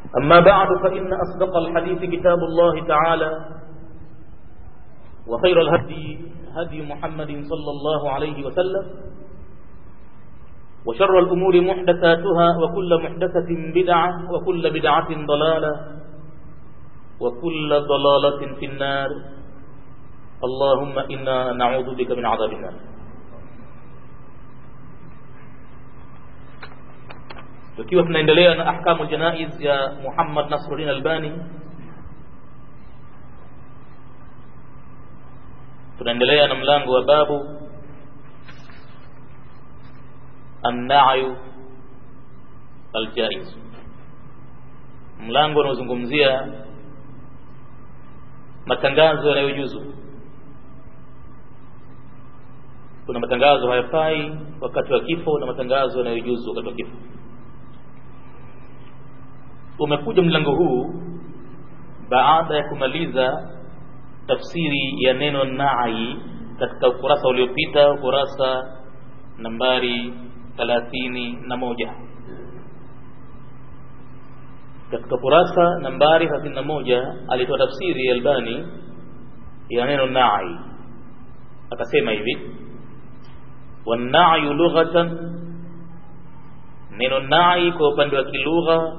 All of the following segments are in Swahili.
أما بعد فإن أصدق الحديث كتاب الله تعالى وخير الهدي هدي محمد صلى الله عليه وسلم وشر الأمور محدثاتها وكل محدثة بدعة وكل بدعة ضلالة وكل ضلالة في النار اللهم إنا نعوذ بك من عذاب النار tukiwa tunaendelea na ahkamu janaiz ya Muhammad Nasruddin Albani tunaendelea na mlango wa babu an-na'yu al-jaiz mlango unaozungumzia matangazo yanayojuzu kuna matangazo hayafai wakati wa kifo na matangazo yanayojuzu wakati wa kifo umekuja mlango huu baada ya kumaliza tafsiri ya neno nai katika ukurasa uliopita ukurasa nambari thalathini na moja katika kurasa nambari thelathini na moja alitoa tafsiri ya Albani ya neno nai akasema hivi wanayu lughatan neno nai kwa upande wa kilugha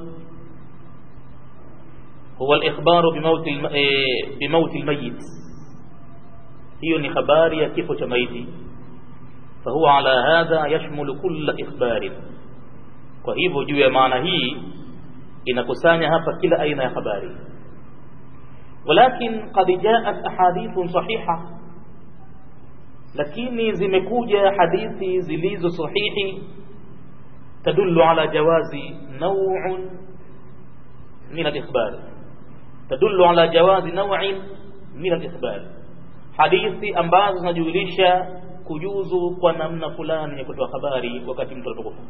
huwa al-ikhbaru bimauti bimauti al-mayyit hiyo ni habari ya kifo cha maiti fahuwa ala hadha yashmulu kulla ikhbarin kwa hivyo juu ya maana hii inakusanya hapa kila aina ya habari walakin qad jaat ahadithun sahiha lakini zimekuja hadithi zilizo sahihi tadullu ala jawazi naw'un min al-ikhbar tadullu ala jawazi naw'in min al-ikhbar hadithi ambazo zinajulisha kujuzu kwa namna fulani ya kutoa habari wakati mtu anapokufa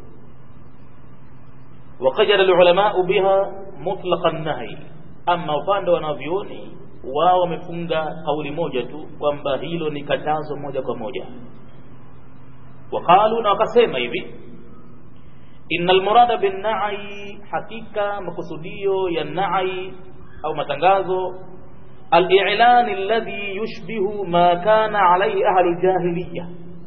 وقجل العلماء بها مطلق النهي اما upande wanavyoni wao wamefunga kauli moja tu kwamba hilo ni katazo moja kwa moja waqalu na wakasema hivi innal murada bin na'i hakika makusudio ya na'i au matangazo al-i'lan alladhi yushbihu ma kana alayhi ahli jahiliyah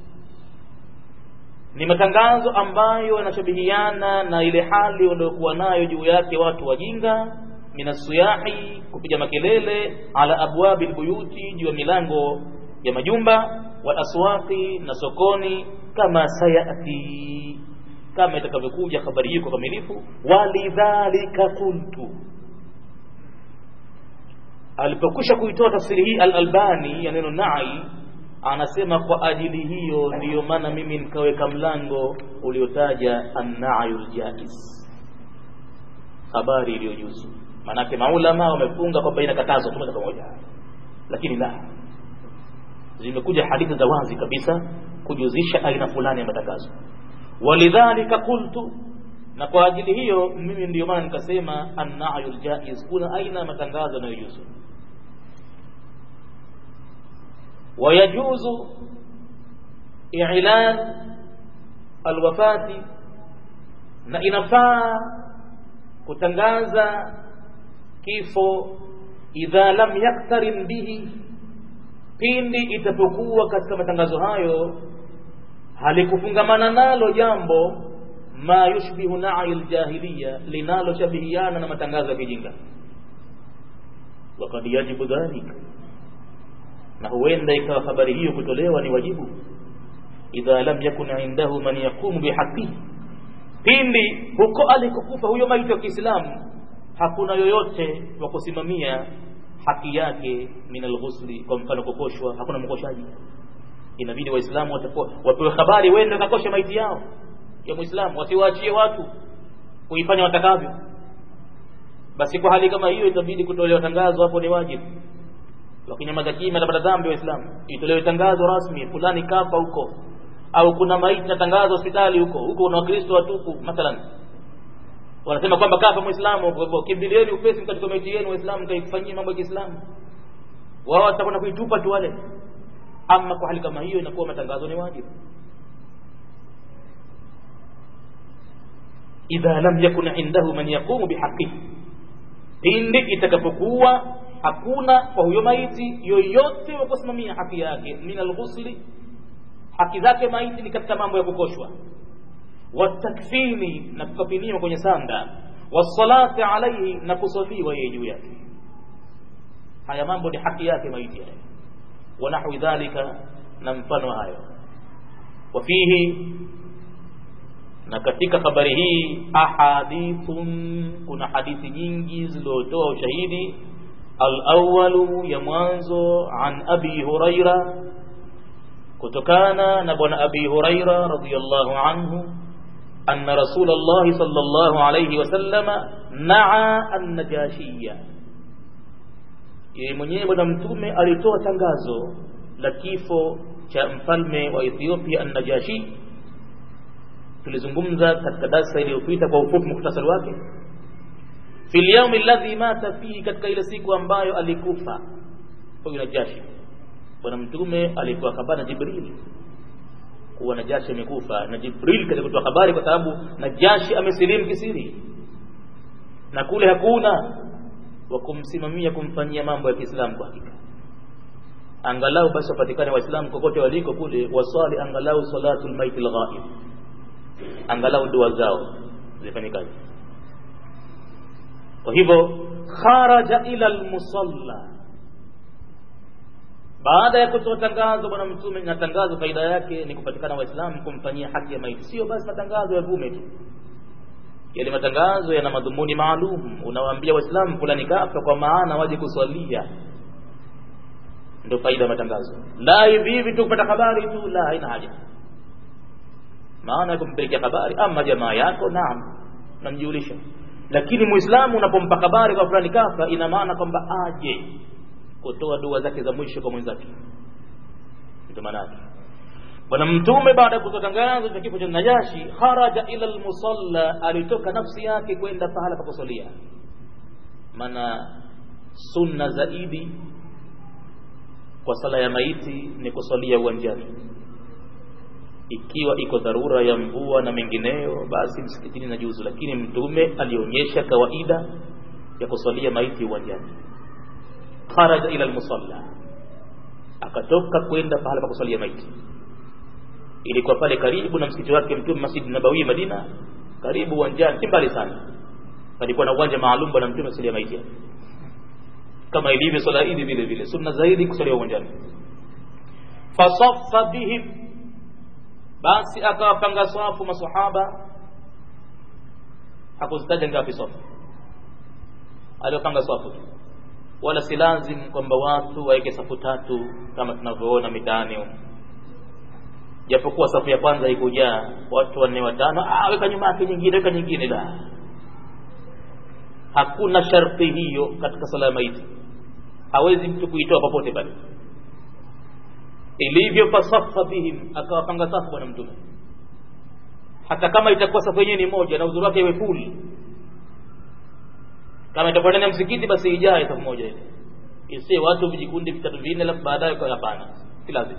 ni matangazo ambayo yanashabihiana na ile hali waliokuwa nayo juu yake watu wajinga minasuyahi kupiga makelele ala abwabi albuyuti juu ya milango ya majumba wal aswaqi na sokoni kama sayati kama itakavyokuja habari hii kwa kamilifu walidhalika kuntu alipokwisha kuitoa tafsiri hii al-Albani ya neno nai anasema kwa ajili hiyo ndiyo maana mimi nikaweka mlango uliotaja an-na'yul jaiz habari iliyojuzu manake maulama wamefunga kwamba inakatazwa moja kwa moja lakini la zimekuja hadithi za wazi kabisa kujuzisha aina fulani ya matangazo walidhalika qultu na kwa ajili hiyo mimi ndiyo maana nikasema an-na'yul jaiz kuna aina ya matangazo yanayojuzu ويجوز إعلان الوفاة na inafaa kutangaza kifo idha lam yaktarin bihi pindi itapokuwa katika matangazo hayo halikufungamana nalo jambo ma yushbihu na'i aljahiliya linaloshabihiana na matangazo ya kijinga wakad yajibu dhalika na huenda ikawa habari hiyo kutolewa ni wajibu idha lam yakun indahu man yaqumu bihaqihi pindi huko alikokufa huyo maiti wa Kiislamu hakuna yoyote wa kusimamia haki yake min alghusli kwa mfano kukoshwa hakuna mkoshaji inabidi waislamu wapewe habari wende kakoshe maiti yao ya muislamu wasiwaachie watu kuifanya watakavyo basi kwa hali kama hiyo itabidi kutolewa tangazo hapo ni wajibu wakinyamaza kimya atapata dhambi waislamu itolewe tangazo rasmi fulani kafa huko au kuna maiti na tangazo hospitali huko huko una wakristo watupu mathalan wanasema kwamba kafa muislamu kwa hivyo kimbilieni upesi katika maiti yenu waislamu kaifanyie mambo ya Kiislamu wao watakwenda kuitupa tu wale ama kwa hali kama hiyo inakuwa matangazo ni wajibu idha lam yakun indahu man yaqumu bihaqihi pindi itakapokuwa hakuna kwa huyo maiti yoyote wa kusimamia haki yake min alghusli haki zake maiti ni katika mambo ya kukoshwa watakfini na kukafiniwa kwenye sanda wasalati alaihi na kusaliwa yeye juu yake haya mambo ni haki yake maiti haya wanahwi dhalika na mfano hayo wafihi na katika habari hii ahadithun kuna hadithi nyingi zilizotoa ushahidi alawalu ya mwanzo an abi huraira kutokana na bwana abi huraira radiyallahu anhu anna rasulullah sallallahu alayhi wasallama naa an-najashiyya yeye mwenyewe bwana mtume alitoa tangazo la kifo cha mfalme wa Ethiopia an-Najashi tulizungumza katika darasa iliyopita kwa ufupi muhtasari wake fil yawmi alladhi mata fihi katika ile siku ambayo alikufa huyu Najashi bwana mtume alikuwa habari na Jibril kuwa Najashi amekufa na Jibril katika kutoa habari kwa sababu Najashi amesilimu kisiri na kule hakuna wa kumsimamia kumfanyia mambo ya Kiislamu kwa hakika angalau basi wapatikane waislamu kokote waliko kule waswali angalau salatul maiti lghaib angalau dua zao zifanye kazi kwa hivyo kharaja ila almusalla baada ya kutoa tangazo bwana mtume na tangazo faida yake ni kupatikana waislamu kumfanyia haki ya maiti sio basi matangazo ya vume tu yale matangazo yana madhumuni maalum unawaambia waislamu fulani kafa kwa maana waje kuswalia ndio faida ya matangazo la hivi hivi tu kupata habari tu la haina haja maana ya kumpelekea habari ama jamaa yako naam namjulisha lakini muislamu unapompa habari kwa fulani kafa ina maana kwamba aje kutoa dua zake za mwisho kwa mwenzake ndio maana yake bwana mtume baada ya kutoa tangazo cha kifo cha najashi kharaja ila almusalla alitoka nafsi yake kwenda pahala pa kusalia maana sunna zaidi kwa sala ya maiti ni kusalia uwanjani ikiwa iko dharura ya mvua na mengineyo basi msikitini na juzu lakini mtume alionyesha kawaida ya kusalia maiti uwanjani kharaja ila almusalla akatoka kwenda pahala pa kusalia maiti ilikuwa pale karibu na msikiti wake mtume Masjid Nabawi Madina karibu uwanjani si mbali sana palikuwa na uwanja maalum bwana mtume salia maiti kama ilivyo swala hili vile vile sunna zaidi kusalia uwanjani fasaffa bihim basi akawapanga swafu masahaba hakuzitaja ngapi swafu aliwapanga swafu wala si lazim kwamba watu waweke safu tatu kama tunavyoona mitaani japokuwa safu ya kwanza ikujaa watu wanne watano ah weka nyuma yake nyingine weka nyingine la hakuna sharti hiyo katika sala ya maiti hawezi mtu kuitoa popote pale ilivyo fasafa bihim akawapanga safu bwana mtume hata kama itakuwa safu yenyewe ni moja na uzuri wake iwe full kama itakuwa ndani ya msikiti basi ijae safu moja ile isiwe watu vijikundi vitatu vinne alafu baadaye kwa hapana si lazima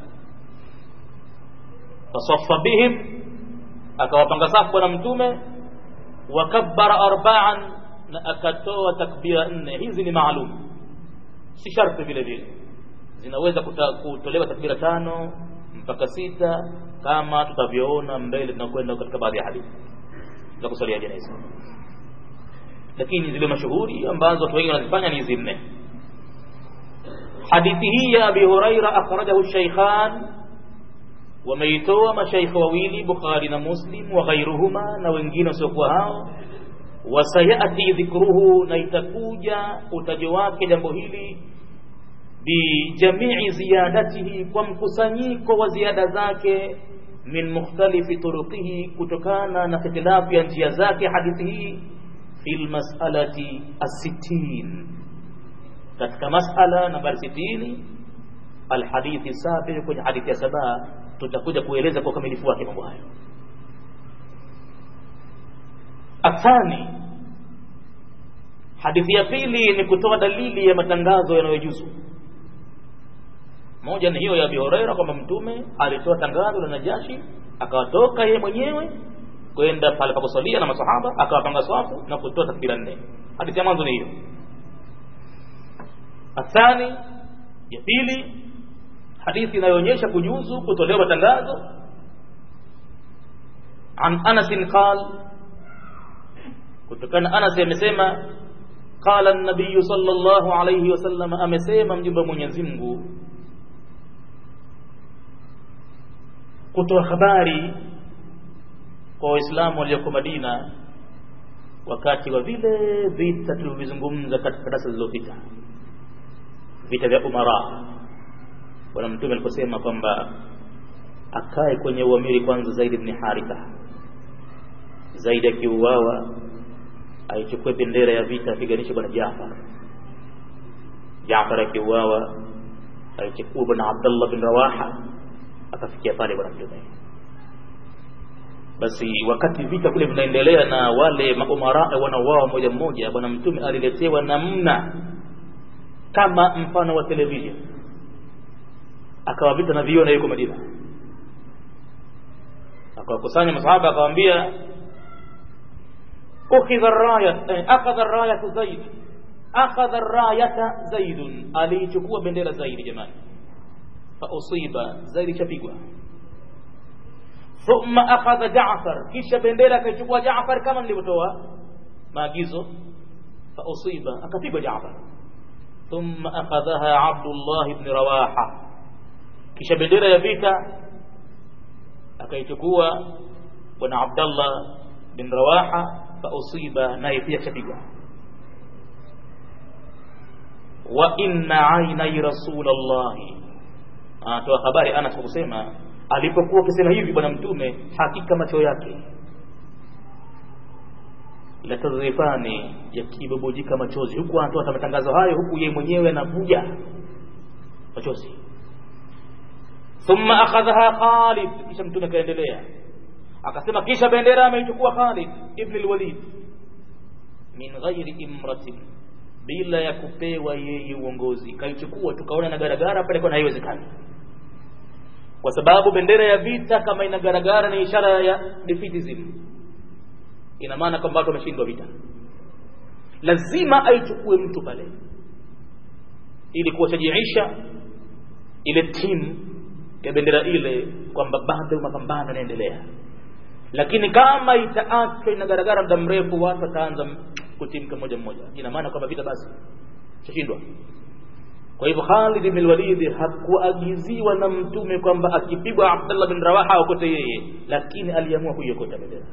fasaffa bihim akawapanga safu bwana mtume wakabbara arba'an na akatoa takbira nne hizi ni maalum si sharti vile vile zinaweza kutolewa takbira tano mpaka sita kama tutavyoona mbele tunakwenda katika baadhi ya hadithi za kusalia jeneza lakini zile mashuhuri ambazo watu wengi wanazifanya ni hizi nne hadithi hii ya abi huraira akhrajahu shaykhan wameitoa mashaikh wawili bukhari na muslim wa ghairuhuma na wengine wasiokuwa hao wasayati dhikruhu na itakuja utajo wake jambo hili bijamii ziyadatihi kwa mkusanyiko wa ziada zake min mukhtalifi turuqihi kutokana na ikhtilafu ya njia zake hadithi hii fi lmasalati assittin katika masala nambari sitini alhadithi sabi kwenye hadithi ya saba tutakuja kueleza kwa ukamilifu wake mambo hayo athani hadithi ya pili ni kutoa dalili ya matangazo yanayojuzu moja ni hiyo ya Abi Huraira kwamba mtume alitoa tangazo la Najashi akawatoka yeye mwenyewe kwenda pale pa kusalia na masahaba akawapanga swafu na kutoa takbira nne hadithi ya mwanzo ni hiyo athani ya pili hadithi inayoonyesha kujuzu kutolewa matangazo an anasin qal kutokana anas amesema qala an-nabiy sallallahu alayhi wasallam amesema mjumbe wa Mwenyezi Mungu kutoa habari kwa waislamu walioko Madina wakati wa vile vita tulivyozungumza katika darasa zilizopita vita vya umara bwana mtume aliposema kwamba akae kwenye uamiri kwanza Zaid ibn Haritha Zaid akiuawa aichukue bendera ya vita apiganishe bwana Jaafar Jaafar akiuawa aichukue bwana Abdullah bin Rawaha akafikia pale bwana mtume basi wakati vita kule vinaendelea na wale maumara wanauawa moja mmoja bwana mtume aliletewa namna kama mfano wa television akawapita na viona yuko Madina akawakusanya masahaba akawaambia ukhidha raya eh, akhadha rayatu zaid akhadha rayata zaidun aliichukua bendera zaidi jamani fa usiba zaidi chapigwa thumma akhadha jaafar kisha bendera akaichukua jaafar kama nilivyotoa maagizo fa usiba akapigwa jaafar thumma akhadhaha abdullah ibn rawaha kisha bendera ya vita akaichukua bwana abdallah bin rawaha fa usiba naye pia chapigwa wa inna ainai rasulallahi anatoa habari anas kwa kusema alipokuwa akisema hivi bwana mtume hakika macho yake latadhifani yakibubujika machozi huku anatoa matangazo hayo huku yeye mwenyewe anavuja machozi thumma akhadhaha Khalid kisha mtume akaendelea akasema kisha bendera ameichukua Khalid ibn al-Walid min ghairi imratin bila ya kupewa yeye uongozi kaichukua tukaona na garagara pale kwa haiwezekani kwa sababu bendera ya vita kama ina garagara ni ishara ya defeatism ina maana kwamba watu wameshindwa vita lazima aichukue mtu pale ili kuwashajiisha ile timu ya bendera ile kwamba bado mapambano yanaendelea lakini kama itaachwa inagaragara muda mrefu watu wataanza kutimka mmoja mmoja ina maana kwamba vita basi chashindwa kwa hivyo Khalid bin Walid hakuagiziwa na mtume kwamba akipigwa Abdullah bin Rawaha aokote yeye lakini aliamua kuiokota bendera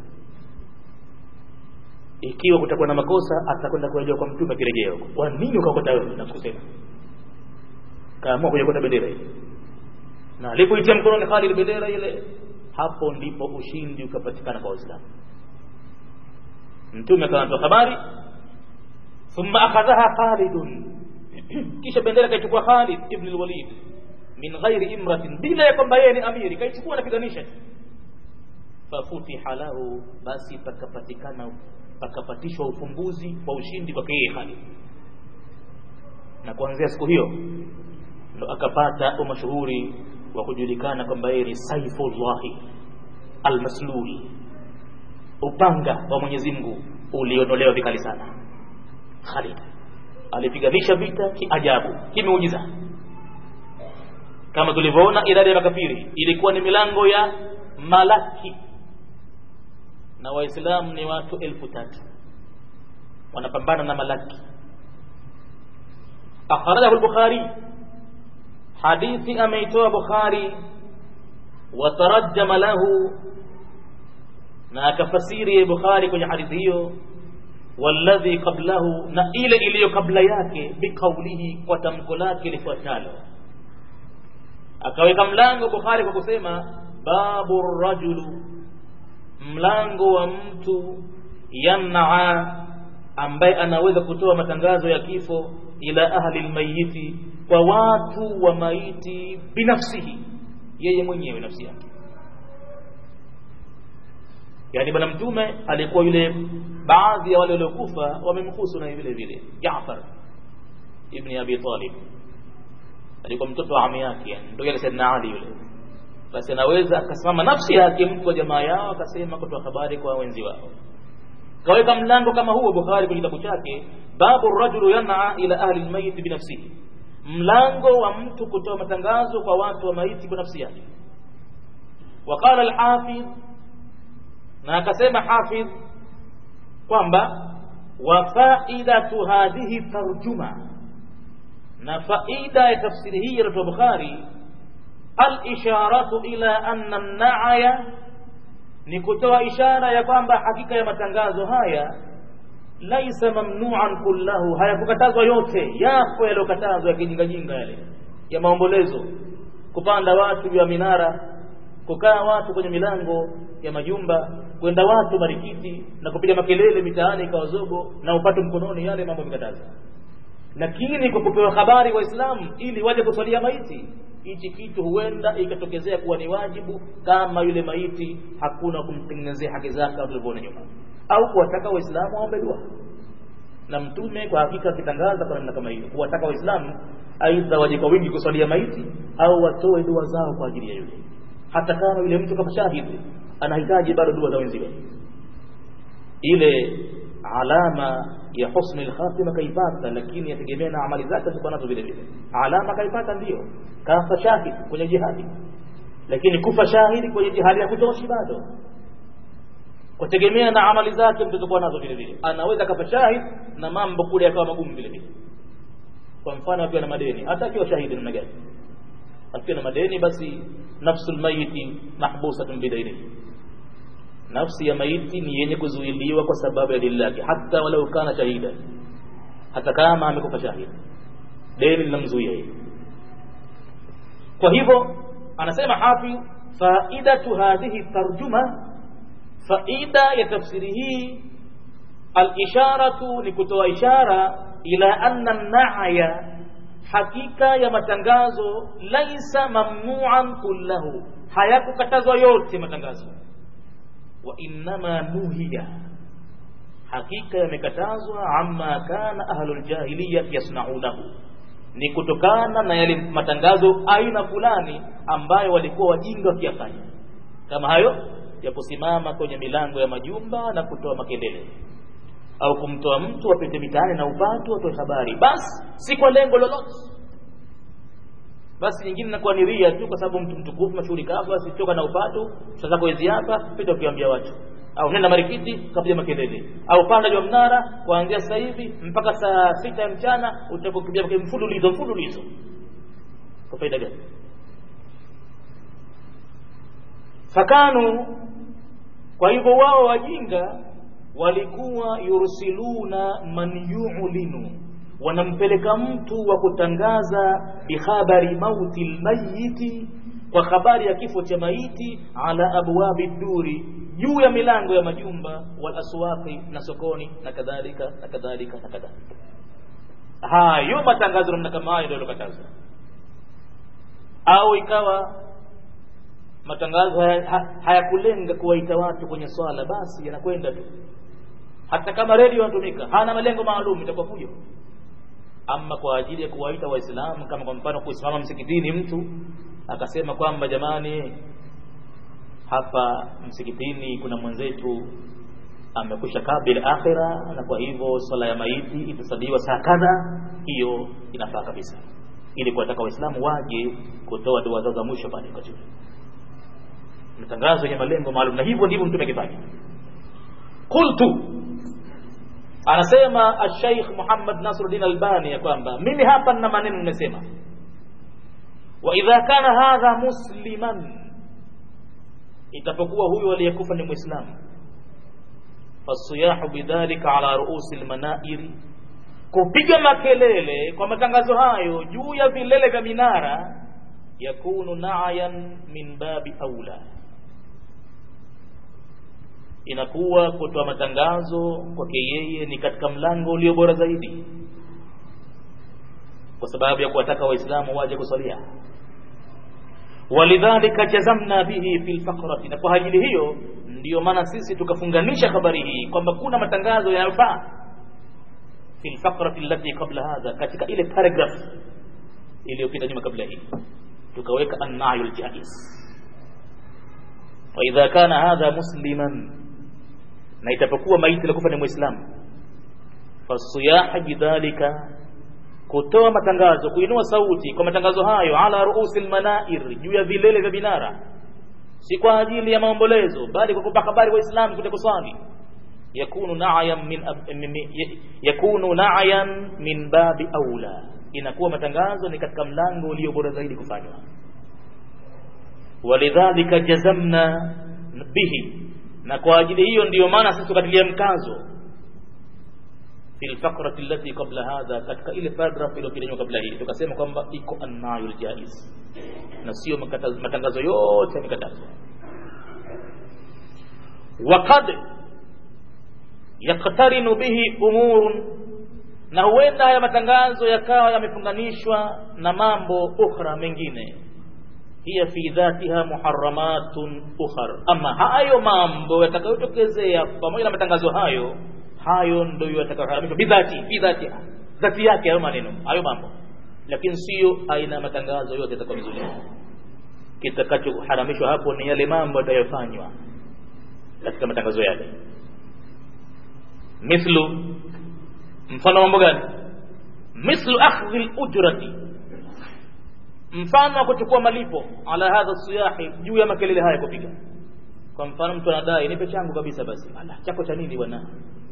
ikiwa kutakuwa na makosa atakwenda kurejea kwa mtume akirejea huko kwa nini ukaokota wewe na kusema kaamua kuiokota bendera ile na alipoitia mkononi Khalid bendera ile hapo ndipo ushindi ukapatikana kwa Waislamu mtume akatoa habari thumma akhadhaha Khalid kisha bendera kaichukua Khalid ibn al-Walid min ghairi imratin bila ya kwamba yeye ni amiri kaichukua na piganisha fafutiha lahu basi pakapatikana pakapatishwa ufumbuzi wa ushindi kwa yeye Khalid na kuanzia siku hiyo ndo akapata umashuhuri wa kujulikana kwamba yeye ni Saifullahi almaslul upanga wa Mwenyezi Mungu ulionolewa vikali sana Khalid alipiganisha vita kiajabu kimeujiza kama tulivyoona idadi ya makafiri ilikuwa ni milango ya malaki na waislamu ni watu elfu tatu wanapambana na malaki akhrajahu al-bukhari hadithi ameitoa bukhari watarajama lahu na akafasiri bukhari kwenye hadithi hiyo walladhi qablahu na ile iliyo kabla yake biqaulihi kwa tamko lake lifuatalo akaweka mlango bukhari kwa kusema babu rajulu mlango wa mtu yamnaa ambaye anaweza kutoa matangazo ya kifo ila ahli lmayiti kwa watu wa maiti binafsihi yeye mwenyewe nafsi yake yani bwana mtume alikuwa yule baadhi ya wale waliokufa wamemhusu na vile vile Jaafar ibn Abi Talib alikuwa mtoto wa ami yake ndio yale Saidina Ali yule basi anaweza akasimama nafsi yake mtu wa jamaa yao akasema kutoa habari kwa wenzi wao kaweka mlango kama huo Bukhari kwenye kitabu chake babu rajulu yan'a ila ahli almayit binafsihi mlango wa mtu kutoa matangazo kwa watu wa maiti kwa nafsi yake waqala alhafidh na akasema hafidh kwamba wa faidatu hadhihi tarjuma na faida ya tafsiri hii ya Bukhari al-isharatu ila anna an-na'ya ni kutoa ishara ya kwamba hakika ya matangazo haya laisa mamnuan kullahu hayakukatazwa yote yapo yaliyokatazwa ya kijingajinga yale ya maombolezo kupanda watu juu ya minara kukaa watu kwenye milango ya majumba kwenda watu marikiti na kupiga makelele mitaani ikawa zogo na upatu mkononi yale mambo mikataza lakini kwa kupewa habari waislamu ili waje kuswalia maiti hichi kitu huenda ikatokezea kuwa ni wajibu kama yule maiti hakuna kumtengenezea haki zake kama tulivyoona nyuma au kuwataka waislamu waombe dua na mtume kwa hakika akitangaza kwa namna kama hiyo kuwataka waislamu aidha waje kwa wingi kuswalia maiti au watoe dua zao kwa ajili ya yule hata kama yule mtu kama shahidi anahitaji bado dua za wenziwe ile alama ya husni lkhatima kaipata lakini yategemea na amali zake ziko nazo vile vile alama kaipata ndio kafa shahid kwenye jihadi lakini kufa shahidi kwenye jihadi ya kutoshi bado kutegemea na amali zake mtazokuwa nazo vile vile anaweza kafa shahid na mambo kule yakawa magumu vile vile kwa mfano akiwa na madeni hata akiwa shahidi namna gani akiwa na madeni basi nafsul mayiti mahbusatun bidainihi nafsi ya maiti ni yenye kuzuiliwa kwa sababu ya dini lake hata walau kana shahida hata kama amekufa shahidi deni linamzuia yeye kwa hivyo anasema hafidh faidatu hadhihi tarjuma faida ya tafsiri hii alisharatu ni kutoa ishara ila anna naya hakika ya matangazo laisa mamnuan kullahu hayakukatazwa yote matangazo wa innama nuhiya hakika yamekatazwa amma kana ahlul jahiliya yasnaunahu ni kutokana na yale matangazo aina fulani ambayo walikuwa wajinga wakiyafanya kama hayo ya kusimama kwenye milango ya majumba na kutoa makelele au kumtoa mtu apite mitaani na upatu atoe habari basi si kwa lengo lolote basi nyingine inakuwa ni ria tu kwa sababu mtu mtukufu mashuhuri kafa asitoka na upatu sasa hizi hapa pita ukiambia watu au nenda marikiti kapiga makelele au panda juu mnara kuanzia sasa hivi mpaka saa sita ya mchana utakokimbia mfululizo mfululizo kwa faida gani fakanu kwa hivyo wao wajinga walikuwa yursiluna man yu'linu wanampeleka mtu wa kutangaza bihabari mauti lmayiti kwa habari ya kifo cha maiti ala abwabi duri juu ya milango ya majumba wal aswaqi na sokoni na kadhalika na kadhalika na kadhalika hayo matangazo namna kama hayo ndio yalokatazwa au ikawa matangazo hayakulenga haya kuwaita watu kwenye swala basi yanakwenda tu hata kama redio yanatumika hana malengo maalum itakuwa fujo ama kwa ajili ya kuwaita waislamu kama kwa mfano kusimama msikitini mtu akasema kwamba jamani hapa msikitini kuna mwenzetu amekwisha kabla akhira na kwa hivyo swala ya maiti itasaliwa saa kadha hiyo inafaa kabisa ili kuwataka waislamu waje kutoa dua zao za mwisho pale wakati matangazo yenye malengo maalum na hivyo ndivyo mtume akifanya qultu anasema Sheikh Muhammad Nasruddin Albani ya kwamba mimi hapa nina maneno nimesema wa idha kana hadha musliman itapokuwa huyo aliyekufa ni muislamu fasiyahu bidhalika ala ruusi almanairi kupiga makelele kwa matangazo hayo juu ya vilele vya minara yakunu na'yan min babi aula inakuwa kutoa matangazo kwake yeye ni katika mlango ulio bora zaidi kwa sababu ya kuwataka waislamu waje kusalia walidhalika jazamna bihi fi lfakrati na kwa ajili hiyo ndiyo maana sisi tukafunganisha habari hii kwamba kuna matangazo yanayofaa fi lfakrati allati qabla hadha katika ile paragraph iliyopita nyuma kabla hii tukaweka annayu ljaiz waidha kana hadha musliman na itapokuwa maiti alikufa ni muislamu fasiyaha bidhalika kutoa matangazo kuinua sauti kwa matangazo hayo ala ruusi lmanair juu ya vilele vya binara si kwa ajili ya maombolezo bali kwa kupa habari waislamu kuja kuswali yakunu na'yan min, min yakunu na'yan min babi aula inakuwa matangazo ni katika mlango ulio bora zaidi kufanywa walidhalika jazamna bihi na kwa ajili hiyo ndiyo maana sisi tukatilia mkazo fi lfakrati allati qabla hadha katika ile paragraph iliyopita kabla hii tukasema kwamba iko annayu ljaiz na sio matangazo yote yamekatazwa waqad yaktarinu bihi umurun na huenda haya matangazo yakawa yamefunganishwa na mambo ukhra mengine hiya fi dhatiha muharramatun ukhar ama hayo mambo yatakayotokezea pamoja na matangazo hayo hayo ndio yatakayoharamishwa bidhati fi dhatiha dhati yake hayo maneno hayo mambo lakini sio aina ya matangazo yote yatakayozuliwa kitakachoharamishwa hapo ni yale mambo yatayofanywa katika matangazo yale mithlu mfano mambo gani mithlu akhdhi al-ujrati mfano wa kuchukua malipo ala hadha siyahi juu ya makelele haya kupiga kwa mfano mtu anadai nipe changu kabisa basi ala chako cha nini bwana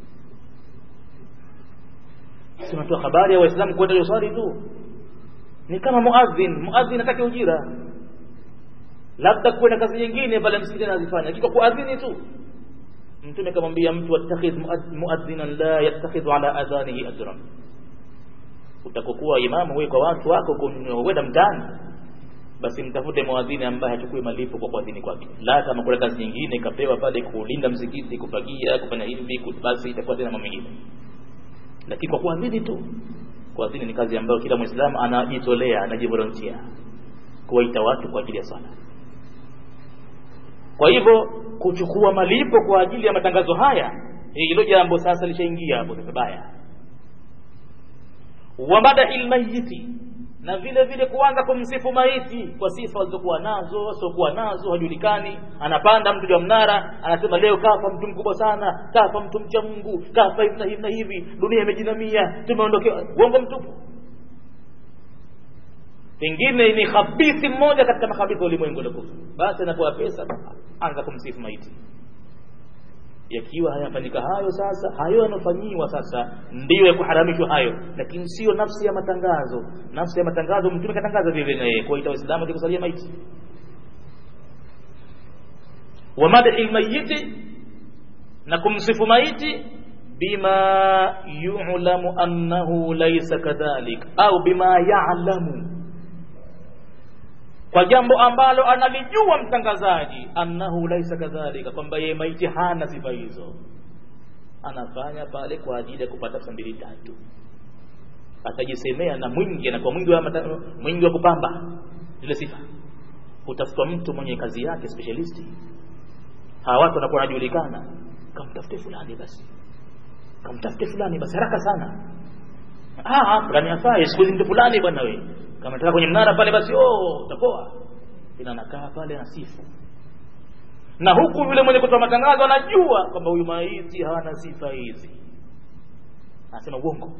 sema tu habari ya waislamu kwenda yusali tu ni kama muadhin muadhin atake ujira labda kuwe na kazi nyingine pale msikitini anazifanya kiko kuadhini tu mtume kamwambia mtu attakhidh muadhinan la yattakhidhu ala adhanihi ajran utakokuwa imamu wewe kwa watu wako kwenda mtaani basi mtafute muadhini ambaye hachukui malipo kwa kuadhini kwake la kama kuna kazi nyingine ikapewa pale kulinda msikiti kufagia kufanya hivi basi itakuwa tena mambo mengine lakini kwa kuadhini tu kuadhini ni kazi ambayo kila muislamu anajitolea anajivolontia kuwaita watu kwa ajili ya sala kwa hivyo kuchukua malipo kwa ajili ya matangazo haya hilo jambo sasa lishaingia hapo sasa baya wa madahi lmayiti na vile vile kuanza kumsifu maiti kwa sifa alizokuwa nazo wasiokuwa nazo hajulikani anapanda mtu wa mnara anasema leo kafa mtu mkubwa sana kafa mtu mcha mungu kafa hivi na hivi na hivi dunia imejinamia tumeondokewa uongo mtupu pengine ni khabithi mmoja katika makhabithi wa ulimwengu uliokufa basi anapewa pesa anza kumsifu maiti yakiwa hayafanyika hayo sasa hayo yanafanyiwa sasa ndiyo ya kuharamishwa hayo lakini sio nafsi ya matangazo nafsi ya matangazo mtume katangaza vile na yeye kuwaita waislamu kusalia maiti wa madhi lmayiti na kumsifu maiti bima yulamu annahu laisa kadhalik au bima yalamu kwa jambo ambalo analijua mtangazaji annahu laisa kadhalika kwamba yeye maiti hana sifa hizo anafanya pale kwa ajili ya kupata pesa mbili tatu atajisemea na mwingi na kwa mwingi wa, mata, mwingi wa kupamba zile sifa utafutwa mtu mwenye kazi yake specialisti hawa watu wanakuwa wanajulikana kamtafute fulani basi kamtafute fulani basi haraka sana ah fulani afai siku hizi mtu fulani bwana wewe kama nataka kwenye mnara pale basi oh utapoa ina nakaa pale na sifu na huku yule mwenye kutoa matangazo anajua kwamba huyu maiti hawana sifa hizi anasema uongo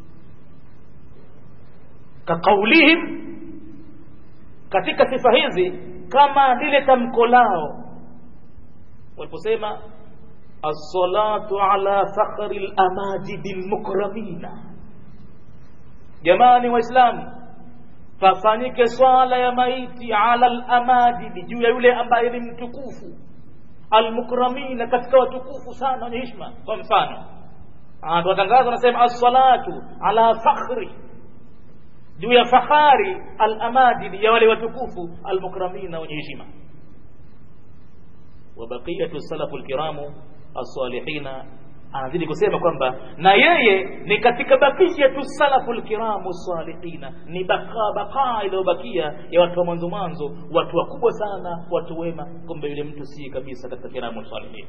kaqaulihim katika sifa hizi kama lile tamko lao waliposema as-salatu ala fakhri al-amajidi al-mukramina jamani waislamu pafanyike swala ya maiti ala al-amajidi juu ya yule ambaye ni mtukufu almukramina katika watukufu sana wenye heshima kwa mfano tuwatangaza anasema as-salatu ala fakhri juu ya fahari al-amadili ya wale watukufu almukramina wenye heshima wa baqiyatu salafu alkiramu as-salihina anazidi kusema kwamba na yeye ni katika bakiyatu salafu alkiramu salihina ni bakaa bakaa iliyobakia ya watu wa mwanzo mwanzo watu wakubwa sana watu wema kumbe yule mtu si kabisa katika kiramu salihin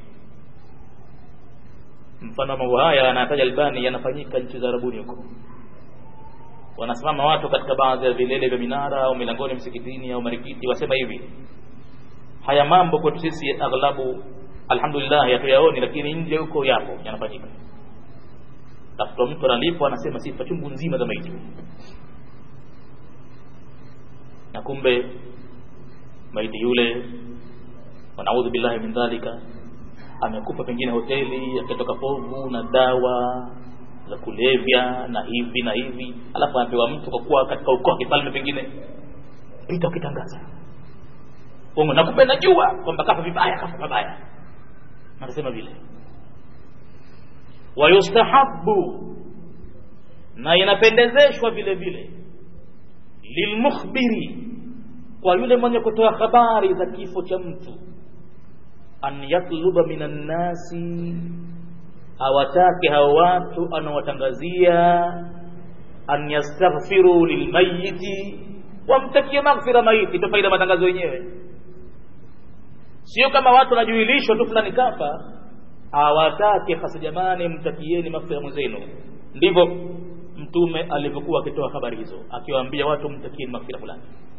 mfano mambo haya anataja albani yanafanyika nchi za arabuni huko wanasimama watu katika baadhi ya vilele vya minara au milangoni msikitini au marikiti wasema hivi haya mambo kwetu sisi aghlabu alhamdulillah hatuyaoni lakini nje huko yapo yanafanyika tafuta mtu analipwa anasema sifa chungu nzima za maiti na kumbe maiti yule wanaudhu billahi min dhalika amekufa pengine hoteli akitoka povu na dawa za kulevya na hivi na hivi alafu anapewa mtu kwa kuwa katika ukoo wa kifalme pengine pita ukitangaza uongo na kumbe najua kwamba kafa vibaya kafa pabaya anasema vile wayustahabu na inapendezeshwa vile vile lilmukhbiri kwa yule mwenye kutoa habari za kifo cha mtu an yatluba minan nasi awatake hao watu anawatangazia an yastaghfiru lilmayiti wamtakie maghfira maiti ndo faida matangazo yenyewe sio kama watu wanajuilishwa tu fulani kafa awatake hasa jamani mtakieni maghfira mwenzenu ndivyo mtume alivyokuwa akitoa habari hizo akiwaambia watu mtakieni maghfira fulani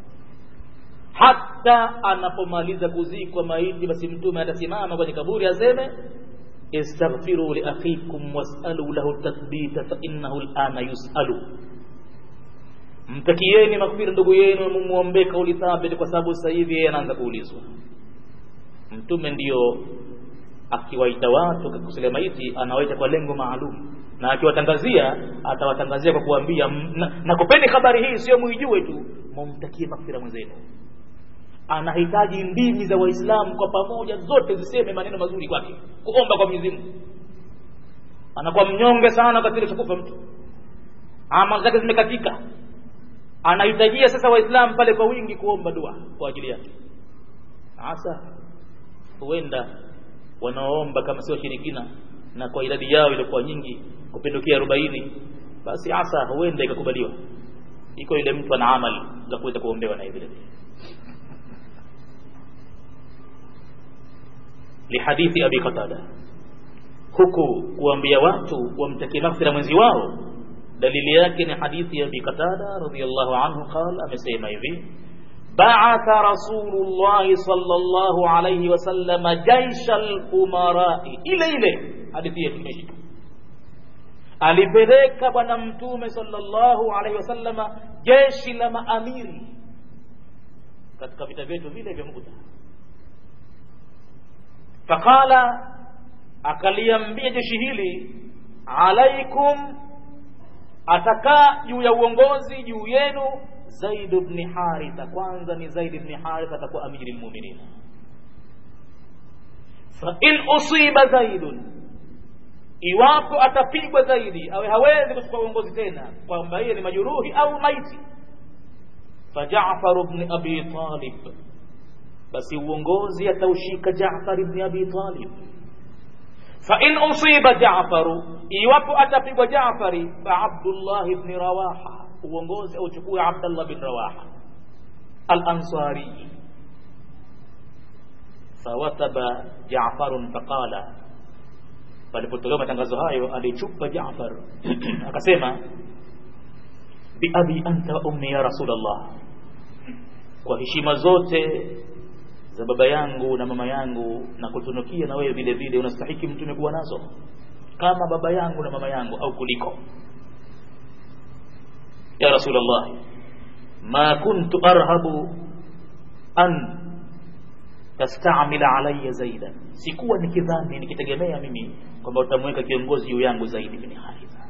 hata anapomaliza kuzikwa maiti basi mtume atasimama kwenye kaburi aseme istaghfiru li akhikum was'alu lahu tathbita fa innahu al'ana yus'alu mtakieni maghfira ndugu yenu mumuombe kauli thabiti kwa sababu sasa hivi yeye anaanza kuulizwa mtume ndiyo akiwaita watu kusalia maiti anawaita kwa lengo maalum na akiwatangazia atawatangazia kwa kuambia nakupeni na habari hii sio muijue tu mumtakie maghfira mwenzenu anahitaji ndimi za waislamu kwa pamoja zote ziseme maneno mazuri kwake kuomba kwa Mwenyezi Mungu anakuwa mnyonge sana wakati kufa mtu amali zake zimekatika anahitajia sasa waislamu pale kwa wingi kuomba dua kwa ajili yake hasa huenda wanaoomba kama sio shirikina na kwa idadi yao ilikuwa nyingi kupindukia arobaini basi hasa huenda ikakubaliwa iko ile mtu ana amali za kuweza kuombewa naye vile vile lihadithi abi qatada huku kuambia watu wamtakie maghfira mwenzi wao dalili yake ni hadithi ya abi qatada radhiyallahu anhu qala amesema hivi بعث رسول الله صلى الله عليه وسلم جيش الأمراء ile ile hadithi yetu imeshika alipeleka bwana mtume sallallahu alaihi wasallama jeshi la maamiri katika vita vyetu vile vya Mu'ta faqala akaliambia jeshi hili alaikum atakaa juu ya uongozi juu yenu Zaid ibn Haritha kwanza ni Zaid ibn Haritha atakuwa amiri almu'minin fa in usiba Zaid iwapo atapigwa zaidi awe hawezi kuchukua uongozi tena kwamba yeye ni majuruhi au maiti fa Jaafar ibn Abi Talib basi uongozi ataushika Jaafar ibn Abi Talib fa in usiba Jaafar iwapo atapigwa Jaafari fa Abdullah ibn Rawaha uongozi auchukue Abdullah bin Rawaha al-Ansari fawataba Jaafarun faqala palipotolewa matangazo hayo alichupa Jaafar akasema bi abi anta wa ummi ya rasulullah kwa heshima zote za baba yangu na mama yangu na kutunukia na wewe vile vile unastahiki mtume kuwa nazo kama baba yangu na mama yangu au kuliko ya rasulullah ma kuntu arhabu an tastamila alayya zaidan sikuwa nikidhani nikitegemea mimi kwamba utamweka kiongozi juu yangu zaidi bin haritha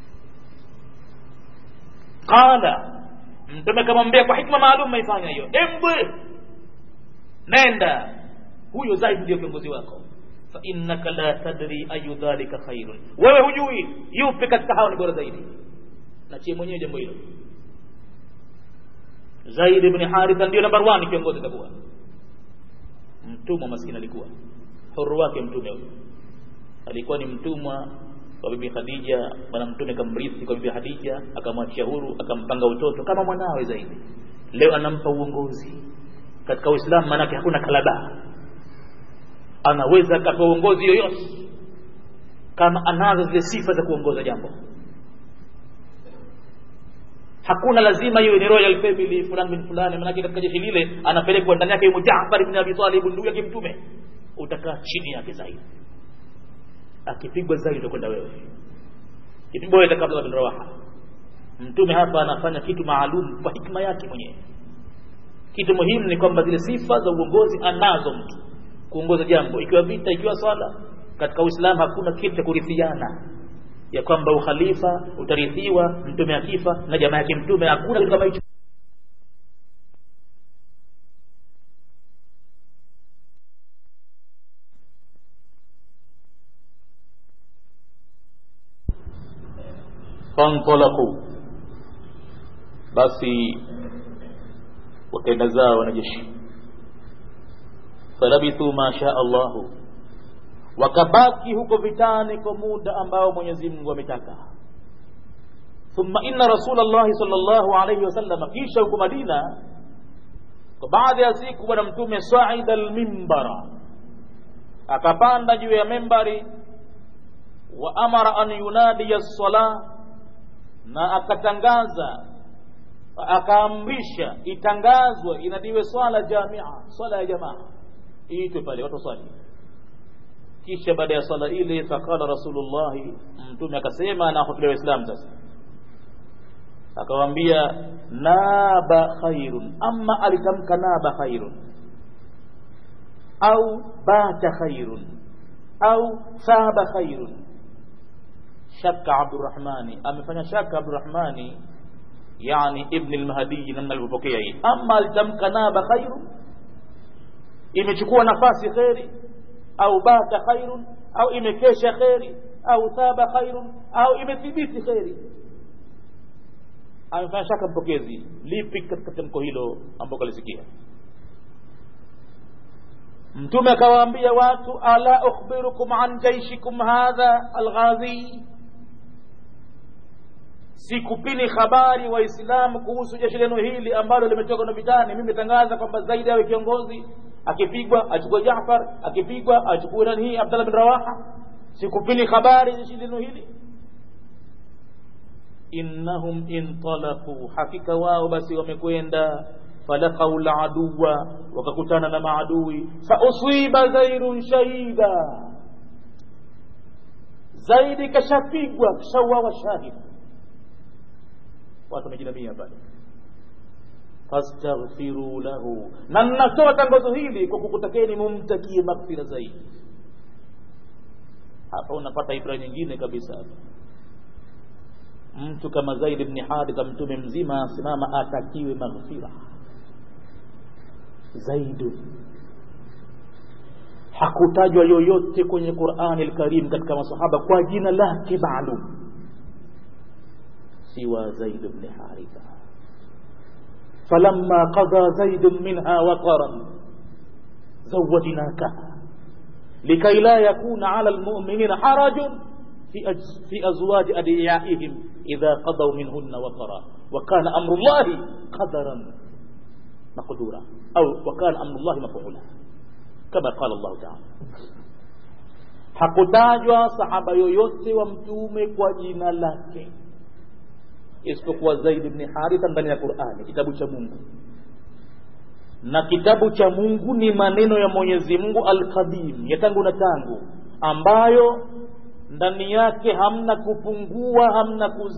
qala mtume akamwambia kwa hikma maalum maifanya hiyo embwe nenda huyo zaidi ndio kiongozi wako fa innaka la tadri ayu dhalika khairun wewe hujui yupi katika hao ni bora zaidi nachie mwenyewe jambo hilo zaid ibn haritha ndio namba 1 kiongozi atakuwa mtumwa maskini alikuwa huru wake mtume huyo alikuwa ni mtumwa wa bibi Khadija bwana mtume kamrithi kwa bibi Khadija akamwachia huru akampanga utoto kama mwanawe zaidi leo anampa uongozi katika Uislamu maanake hakuna kalaba anaweza akapewa uongozi yoyote kama anazo zile sifa za kuongoza jambo hakuna lazima iwe ni royal family fulani bin fulani maanake katika jeshi lile anapelekwa ndani yake yumo Jaafar ibn Abi Talib ndugu yake mtume utakaa chini yake zaidi akipigwa zaidi utakwenda wewe itiboeta kabla bin rawaha mtume hapa anafanya kitu maalum kwa hikma yake mwenyewe kitu muhimu ni kwamba zile sifa za uongozi anazo mtu kuongoza jambo ikiwa vita ikiwa swala katika uislamu hakuna kitu cha kurithiana ya kwamba ukhalifa utarithiwa mtume akifa na jamaa yake mtume hakuna kitu kama hicho fantalaqu basi wakaenda zao wanajeshi falabithu ma shaa Allahu wakabaki huko vitani kwa muda ambao Mwenyezi Mungu ametaka thumma inna rasulallahi sallallahu alayhi wasallam kisha huko Madina kwa baadhi ya siku bwana mtume saida almimbara akapanda juu ya membari wa amara an yunadiya as-salah na akatangaza akaamrisha itangazwe inadiwe swala jamia swala ya jamaa iitwe pale watu swali kisha baada ya swala ile faqala rasulullah mtume akasema na hotuba waislamu sasa akawaambia naba khairun ama alitamka naba khairun au bata khairun au saba khairun shaka abdurrahmani amefanya shaka abdurrahmani yani ibn al-mahdi namna alivyopokea hii ama alitamka naba khairun imechukua nafasi khairi au bata khairun au imekesha khairi au thaba khairun au imethibiti khairi amefanya shaka mpokezi lipi katika tamko hilo ambalo kalisikia mtume akawaambia watu ala ukhbirukum an jaishikum hadha alghazi sikupini habari waislamu kuhusu jeshi lenu hili ambalo limetoka na vitani mimi tangaza kwamba zaidi awe kiongozi akipigwa achukue Jaafar akipigwa achukue nani hii Abdallah bin Rawaha sikupini habari jeshi lenu hili innahum intalaqu hakika wao basi wamekwenda falaqau laduwa wakakutana na maadui fauswiba zairun shahida zaidi kashapigwa kashauawa shahid watu wamejinamia pale fastaghfiru lahu na ninatoa tangazo hili kwa kukutakeni mumtakie maghfira zaidi hapa unapata ibra nyingine kabisa mtu kama Zaid ibn Haritha mtume mzima asimama atakiwe maghfira Zaidu hakutajwa yoyote kwenye Qur'ani al-Karim katika masahaba kwa jina lake maalum siwa Zaid ibn Haritha falamma qada Zaid minha waqaran zawwajnaka likay la yakuna 'ala al-mu'minina harajun في في أزواج أدعيائهم إذا قضوا منهن وطرا وكان أمر الله قدرا مقدورا أو وكان أمر الله مفعولا كما قال الله تعالى hakutajwa sahaba yoyote wa mtume kwa jina lake isipokuwa Zaid ibn Haritha ndani ya Qur'ani kitabu cha Mungu na kitabu cha Mungu ni maneno ya Mwenyezi Mungu al-Qadim ya tangu na tangu ambayo ndani yake hamna kupungua hamna kuz